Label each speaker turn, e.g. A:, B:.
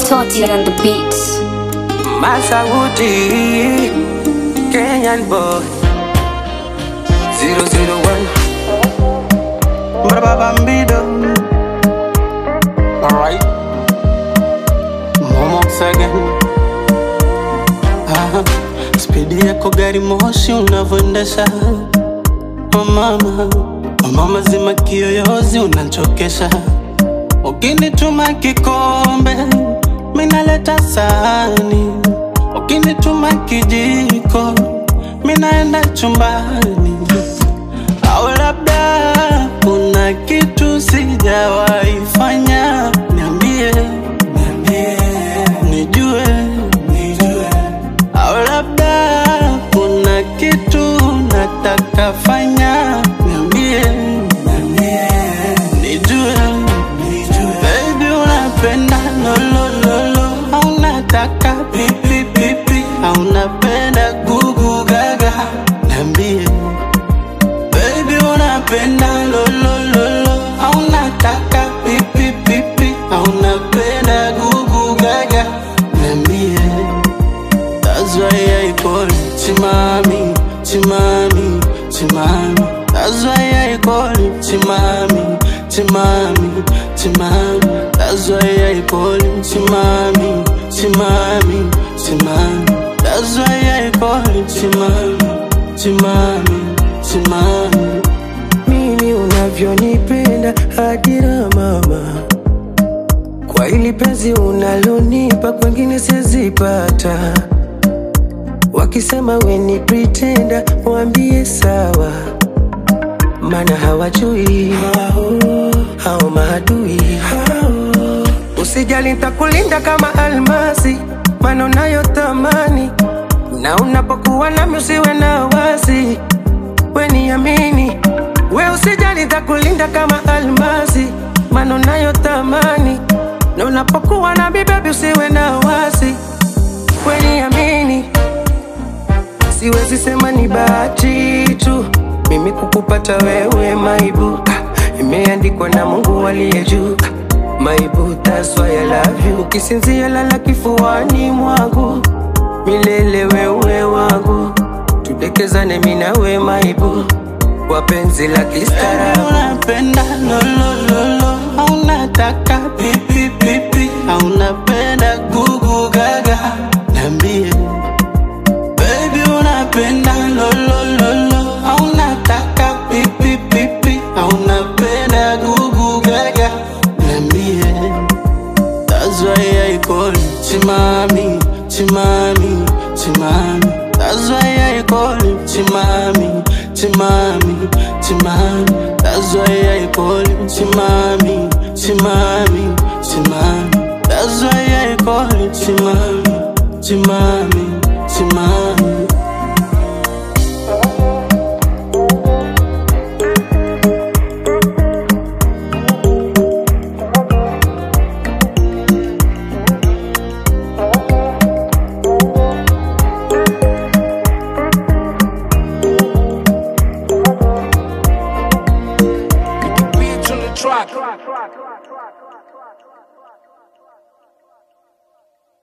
A: Toti on the beats.
B: Masauti, Kenyan boy, 001, Brababambido. Alright, Momox again. Ah, spidi yako gari moshi unavyoendesha oh mama, oh mama zima kiyoyozi unachokesha Ukinituma kikombe minaleta sahani, ukinituma kijiko minaenda chumbani, au labda kuna kitu sijawahi fanya, niambie, niambie, nijue, nijue, au labda kuna kitu nataka fanya, niambie, niambie, nijue, nijue, baby unapenda lolololo, au unataka pipi pipi, au unapenda gugu gaga, niambie Baby unapenda lolololo au unataka pipi pipi au unapenda gugu gaga Niambie That's why I call you Chimami, Chimami, Chimami That's why I call you Chimami, Chimami, Chimami That's why I call you Chimami, Chimami, Chimami That's why I call you Chimami, Chimami, Chimami
C: mimi unavyonipenda hadira mama, kwa hili penzi unalonipa kwengine sizipata. Wakisema we ni pretender, waambie sawa, maana hawajui hao maadui. Usijali, nitakulinda kama almasi, maana unayotamani, na unapokuwa nami usiwe na wasi we niamini, we usijali, nitakulinda kama almasi, maana unayotamani, na unapokuwa nami baby usiwe na wasi, we niamini, siwezi sema ni bahati tu mimi kukupata wewe maibu, Ah, imeandikwa na Mungu aliye juu Ah, maibu, that's why I love you. Ukisinzia lala kifuani mwangu milele, wewe wangu, tudekezane mimi na wewe maibu, kwa penzi la
B: Baby
C: kistaarabu.
B: unapenda lolololo au unataka pipi pipi au unapenda gugu gaga Niambie Baby unapenda lolololo au unataka pipi pipi au unapenda gugu gaga Niambie That's why I call you Chimami, Chimami, Chimami. That's why I call you Chimami, Chimami, Chimami. That's why I call you Chimami, Chimami, Chimami. That's why I call you Chimami, Chimami.